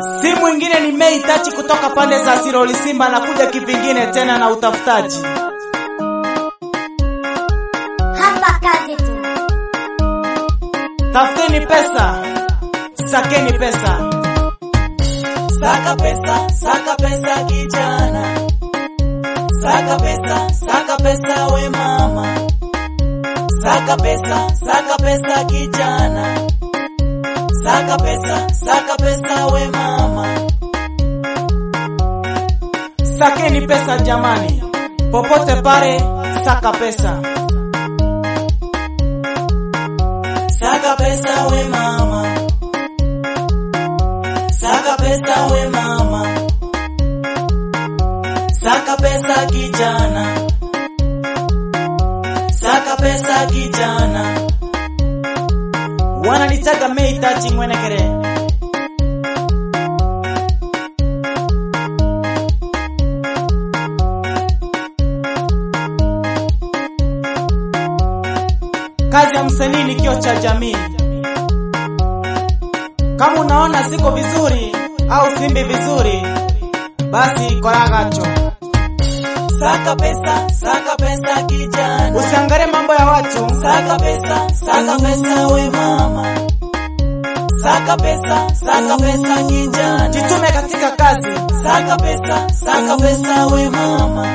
Si mwingine ni Mei Tachi kutoka pande za Siroli Simba na kuja kivingine tena na utafutaji. Hapa kazi tu. Tafuteni pesa, sakeni pesa. Saka pesa, saka pesa kijana. Saka pesa, saka pesa we mama. Saka pesa, saka pesa kijana. Saka pesa, saka pesa we mama. Sakeni pesa jamani, popote pale, saka pesa. Saka pesa we mama. Saka pesa we mama. Saka pesa kijana. Saka pesa kijana. Wananitaga Mei Tachi Mwenekere. Kazi ya msanii ni kio cha jamii. Kama unaona siko vizuri au simbi vizuri, basi koragacho. Saka pesa, saka pesa kijana. Usiangalie mambo ya watu, Saka pesa, saka pesa we mama. Saka pesa, saka pesa kijana. jitume katika kazi. Saka pesa, saka pesa we mama.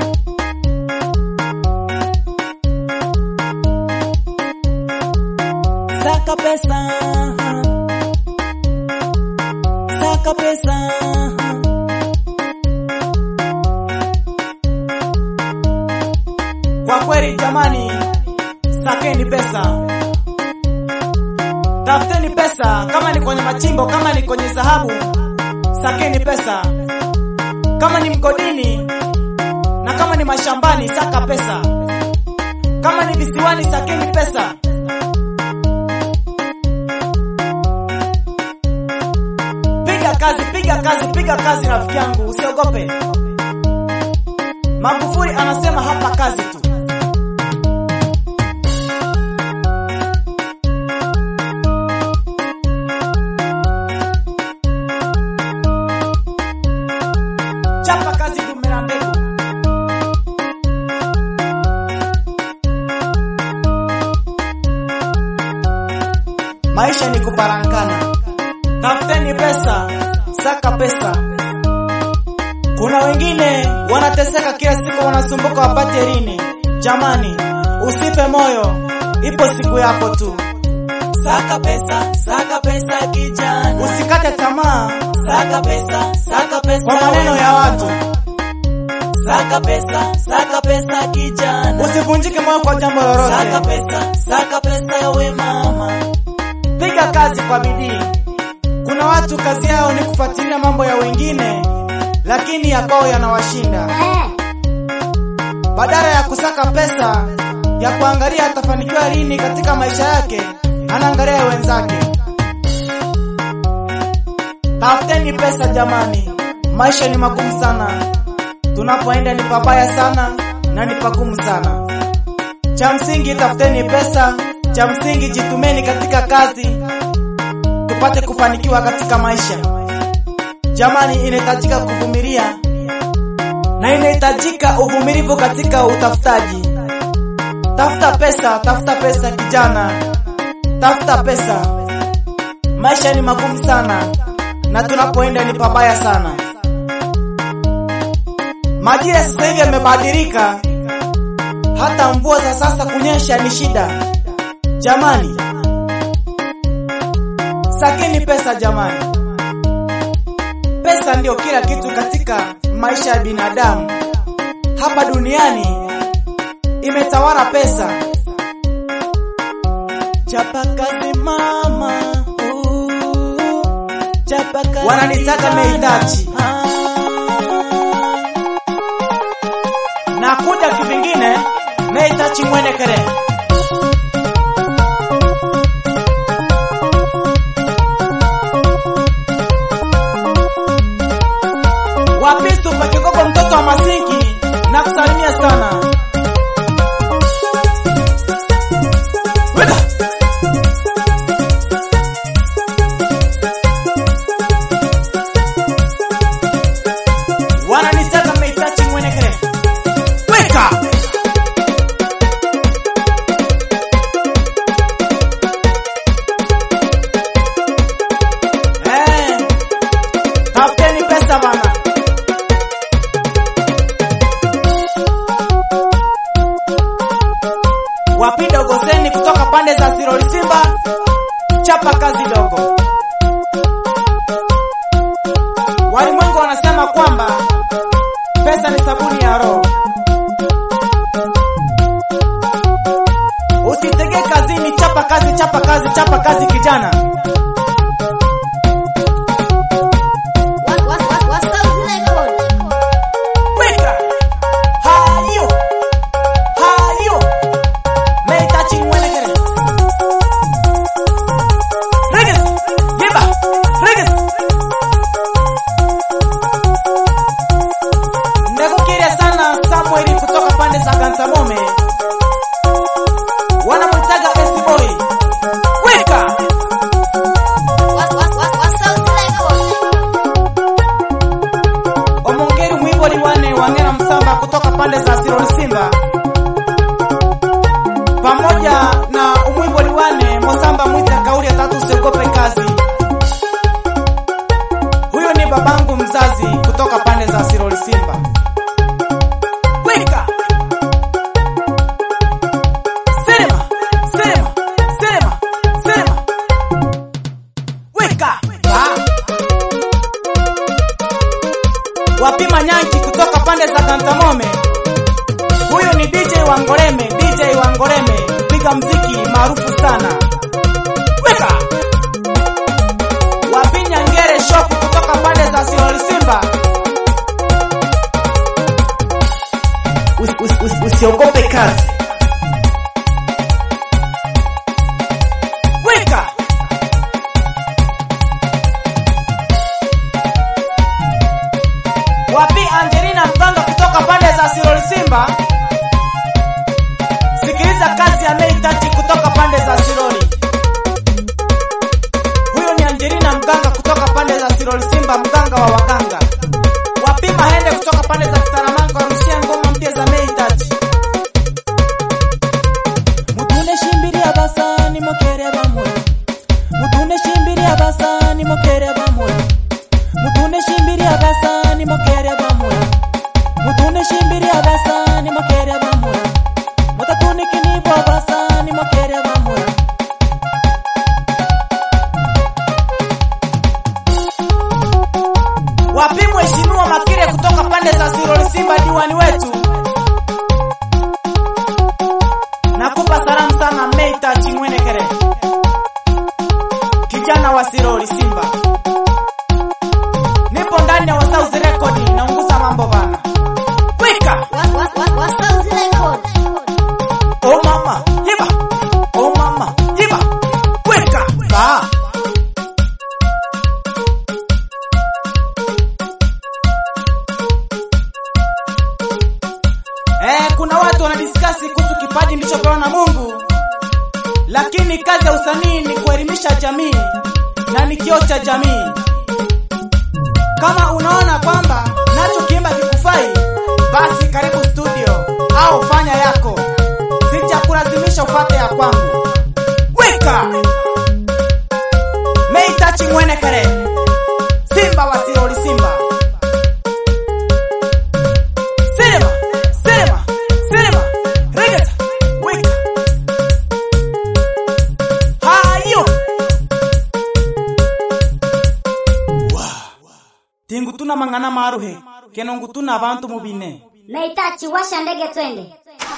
Saka pesa. Saka pesa. Kwa kweli jamani, sakeni pesa, tafuteni pesa. Kama ni kwenye machimbo, kama ni kwenye dhahabu, sakeni pesa. Kama ni mgodini na kama ni mashambani, saka pesa. Kama ni visiwani, sakeni pesa. Piga kazi, piga kazi, piga kazi, rafiki yangu, usiogope. Magufuli anasema hapa kazi tu. Chapa kazi dumela mbegu. Maisha ni kuparankana. Tafuteni pesa, saka pesa. Kuna wengine wanateseka kila siku, wanasumbuka wapate lini. Jamani, usife moyo, ipo siku yako tu. Saka pesa, saka pesa kijana. Usikate tamaa Saka pesa, saka pesa. kwa maneno ya watu, Saka pesa, saka pesa kijana. usivunjike moyo kwa jambo Saka lolote. pesa, saka pesa we mama. Piga kazi kwa bidii. Kuna watu kazi yao ni kufuatilia mambo ya wengine, lakini ya kwao yanawashinda. Eh, Badala ya kusaka pesa ya kuangalia atafanikiwa lini katika maisha yake, anaangalia ya wenzake. Tafuteni pesa jamani, maisha ni magumu sana. Tunapoenda ni pabaya sana na ni pagumu sana. Cha msingi tafuteni pesa, cha msingi jitumeni katika kazi, tupate kufanikiwa katika maisha. Jamani, inahitajika kuvumilia na inahitajika uvumilivu katika utafutaji. Tafuta pesa, tafuta pesa kijana, tafuta pesa. Maisha ni magumu sana na tunapoenda ni pabaya sana. Majira sasa hivi yamebadilika, hata mvua za sasa kunyesha ni shida. Jamani, sakeni pesa jamani. Pesa ndio kila kitu katika maisha ya binadamu. Hapa duniani imetawala pesa. Chapa kazi mama. Ooh. Chapa kazi. Wananitaka kijana. Meitachi. Ah. na kuja kivingine Meitachi Mwenekere. Wapisu pakigogo mtoto wa masinki na kusalimia sana. Weda. kazi dogo. Walimwengu wanasema kwamba pesa ni sabuni ya roho. Usitege kazini, chapa kazi, chapa kazi, chapa kazi kijana. Wa- wa- wa- wa South Record. Weka hayo hayo meitachi mwenegere Regis Giba Regis Ndekukiria sana Samueli kutoka pande za Gantamome wanamwitaga S-boy Weka Wa- wa- wa- wa South Record. Omongeri mwiboli wane wangera msamba kutoka pande za Siroli Simba pamoja na umwiboli wane Mosamba mwita kauli ya tatu usiogope kazi. Huyo ni babangu mzazi kutoka pande za Siroli Simba. Weka Sema sema sema sema Weka ah. Wapima Nyanki kutoka pande za Kantamome. Huyu ni DJ Wangoreme, DJ Wangoreme, mpiga mziki maarufu sana. Weka Wapinya Ngere Shop kutoka pande za Siroli Simba. Us, us, us, usiogope kazi. Weka Wapi Angelina Mganga kutoka pande za Siroli Simba. Sikiliza kazi ya Mei Tati kutoka pande za Siroli. Huyo ni Angelina Mganga kutoka pande za Siroli Simba, mganga wa waganga. Wapi Mahende kutoka pande za Kitaramanka warushia ngoma mpya za Mei Tati. Mutune shimbiria basani mokere bamwe. Mutune shimbiria basani mokere bamwe. Mutune shimbiria basani mokere bamwe. Mutune shimbiria basani mokere bamwe. Mutatuni kinibwa basani mokere bamwe. Wapi mheshimiwa Makire kutoka pande za Siroli Simba diwani wetu. Nakupa salamu sana Meita Chimwenekere. Kijana wa Siroli Simba. Nipo ndani ya South Record naunguza mambo bana. Wika! Wa- wa- wa- wa South Record. Oh mama, yiba. Oh mama, yiba. Weka. Ba. Eh, kuna watu wanadiskasi kuhusu kipaji nilichopewa na Mungu. Lakini kazi ya usanii ni kuelimisha jamii na ni kioo cha jamii. Kama unaona kwamba nacho kiimba kikufai, basi karibu studio au fanya yako. Sijakulazimisha ufate ya kwangu. Weka Meitachi Mwenekere, Simba wa Siroli Simba. Sema, sema, sema, regeza, weka. Hayo. Tingu tuna mangana maruhe, kenongu tuna abantu mubine. Meitachi washa ndege twende.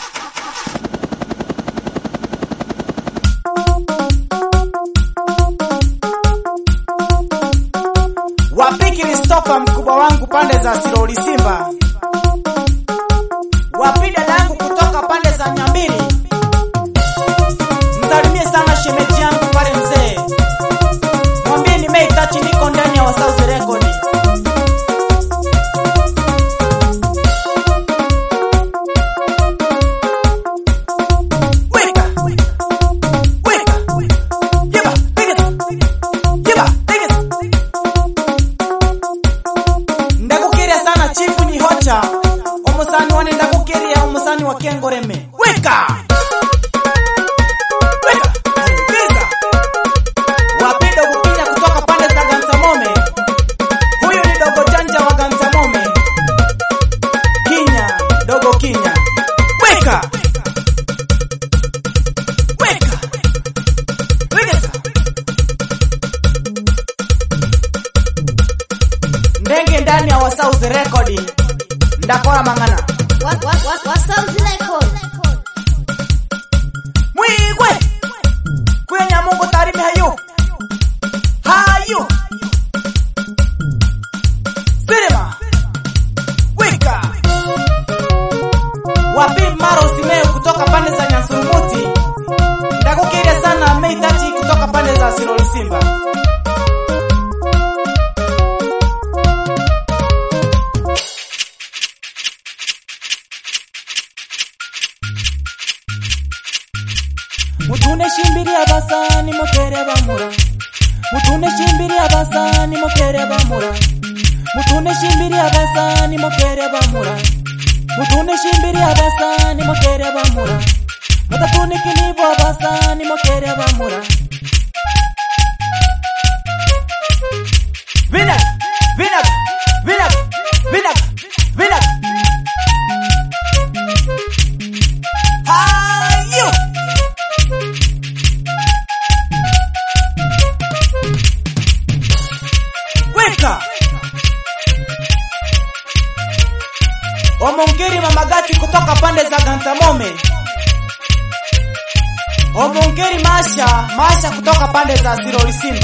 Wapi Kristofa mkubwa wangu pande za Siroli Simba. Wapi dada yangu kutoka pande za Nyambiri. Msalimie sana shemeji yangu pale mzee. Mwambie ni Mei Tachi niko ndani ya South Record. Weka. Weka. Yeba, biggest. Yeba, biggest. ndakukiria sana chifu ni hocha omusani wane ndakukiria omusani wa kengoreme weka Weka. Biza. wapido kupinya kutoka pande za gansamome ndani ya Wasauzi Record. Ndakora mang'ana. Wa- wa- wa- Wasauzi Record. Mwigwe. Kwenya Mungu tarime hayo. Hayo. Sirima. Wika. Wapi Maro Simeo kutoka pande za Nyansurumuti. Ndakukiria sana Mei Tati kutoka pande za Siroli Simba. mutune shimbiria basani mukere bamura mutune shimbiria basani mukere bamura mutune shimbiria basani mukere bamura mutune shimbiria basani mukere bamura mutatuni kinibo basani mukere bamura Vinak, vinak, vinak, vinak, vinak. Hayo! Weka! Omongeri mamagati kutoka pande za Gantamome. Omongeri Masha, Masha kutoka pande za Siroli Simba.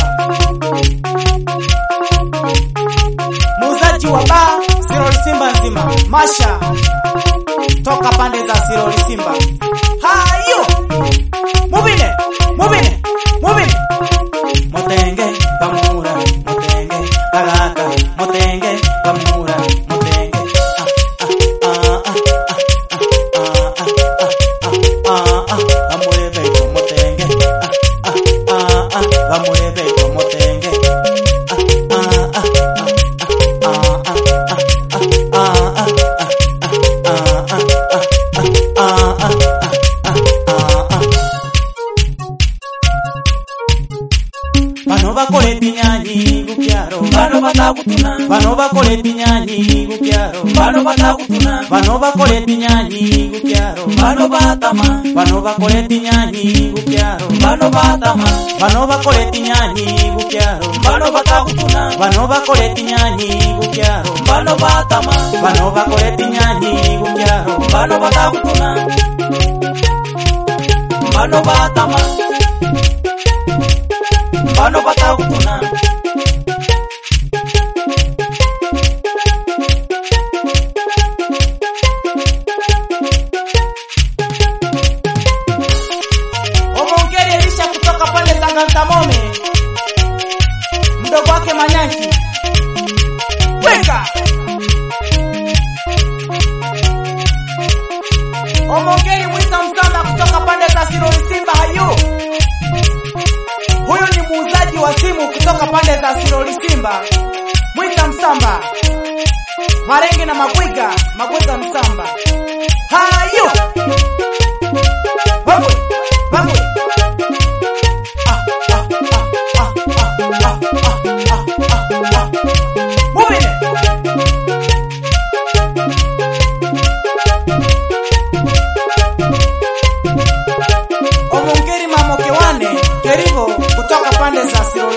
Muuzaji wa baa Siroli Simba nzima. Masha toka pande za Siroli Simba. Hayo! Mubine, mubine, mubine. Motenge, Bamura, Motenge, Bagaka, Motenge, Bamura, Motenge. Ah, ah, ah, ah, ah, ah, ah, ah, ah, ah, Bamure beto Motenge. Ah, ah, ah, ah, Bamure beto Motenge. Ah, ah, ah, ah, ah, ah, ah, ah, ah, ah, Bano bakole pinyanyi gukyaro bano batakutuna Bano bakole pinyanyi gukyaro bano batakutuna Bano bakole pinyanyi gukyaro bano batama Bano bakole pinyanyi gukyaro bano batama Bano bakole pinyanyi gukyaro bano batakutuna Bano bakole pinyanyi gukyaro bano batama Bano bakole pinyanyi gukyaro bano batakutuna bano batama bano batakutuna Omongeri Elisha kutoka pande za Gantamome. Mdogo wake Manyanki. Weka. Omongeri Mwita Msamba kutoka pande za Siroli Simba hayu. Huyu ni muuzaji wa simu kutoka pande za Siroli Simba. Mwita Msamba. Marenge na Magwiga, Magwiga Msamba. Hayu. Babu, babu. Ah, ah, ah, ah, ah, ah, ah, ah, ah, ah. Move it. Omongeri Mamokewane Kerigo kutoka pande za Siroli